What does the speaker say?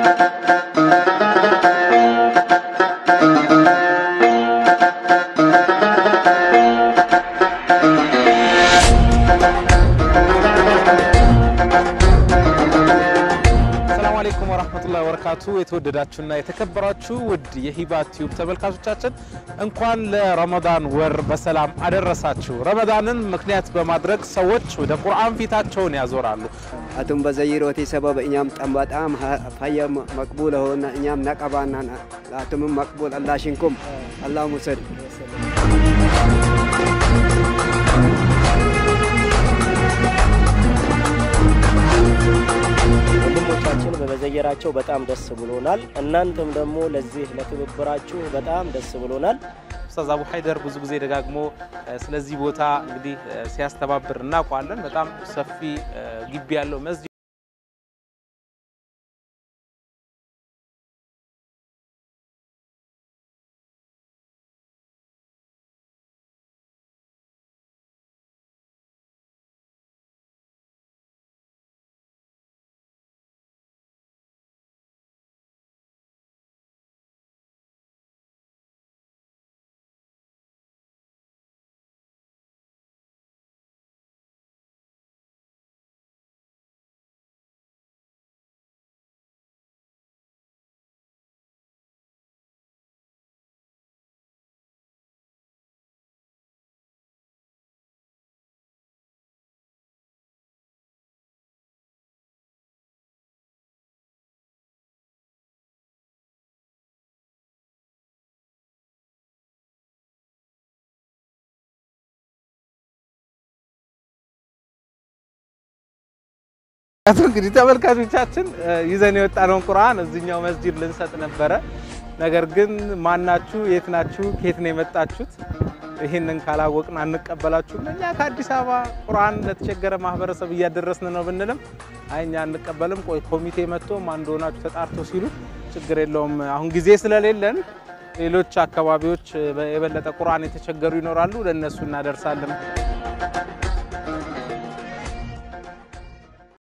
ሰላም አለይኩም ወራህመቱላሂ ወበረካቱ። የተወደዳችሁና የተከበራችሁ ውድ የሂባ ቲዩብ ተመልካቾቻችን እንኳን ለረመዳን ወር በሰላም አደረሳችሁ። ረመዳንን ምክንያት በማድረግ ሰዎች ወደ ቁርአን ፊታቸውን ያዞራሉ። አቱም በዘይሮቲ ሰበብ እኛም ጠም በጣም ፈየ መቅቡል ሆነ እኛም ነቀባና አቱምም መቅቡል አላሽንኩም አላህ ሙሰድ ወንድሞቻችን በመዘየራቸው በጣም ደስ ብሎናል። እናንተም ደግሞ ለዚህ ለትብብራችሁ በጣም ደስ ብሎናል። ኡስታዝ አቡ ሀይደር ብዙ ጊዜ ደጋግሞ እ፣ ስለዚህ ቦታ እንግዲህ እ፣ ሲያስተባብር እናውቀዋለን። በጣም ሰፊ እ፣ ግቢ ያለው መስጂድ አቶ እንግዲህ ተመልካቾቻችን እ፣ ይዘን የወጣነውን ቁርአን እዚኛው መስጂድ ልንሰጥ ነበረ። ነገር ግን ማናችሁ፣ የት ናችሁ፣ ከየት ነው የመጣችሁት? ይህንን ካላወቅን አንቀበላችሁም። እኛ ከአዲስ አበባ ቁርአን ለተቸገረ ማህበረሰብ እያደረስን ነው ብንልም አይ እኛ አንቀበልም፣ ቆይ ኮሚቴ መጥቶ ማን እንደሆናችሁ ተጣርቶ ሲሉ ችግር የለውም አሁን ጊዜ ስለሌለን ሌሎች አካባቢዎች እ፣ የበለጠ ቁርአን የተቸገሩ ይኖራሉ፣ ለእነሱ እናደርሳለን።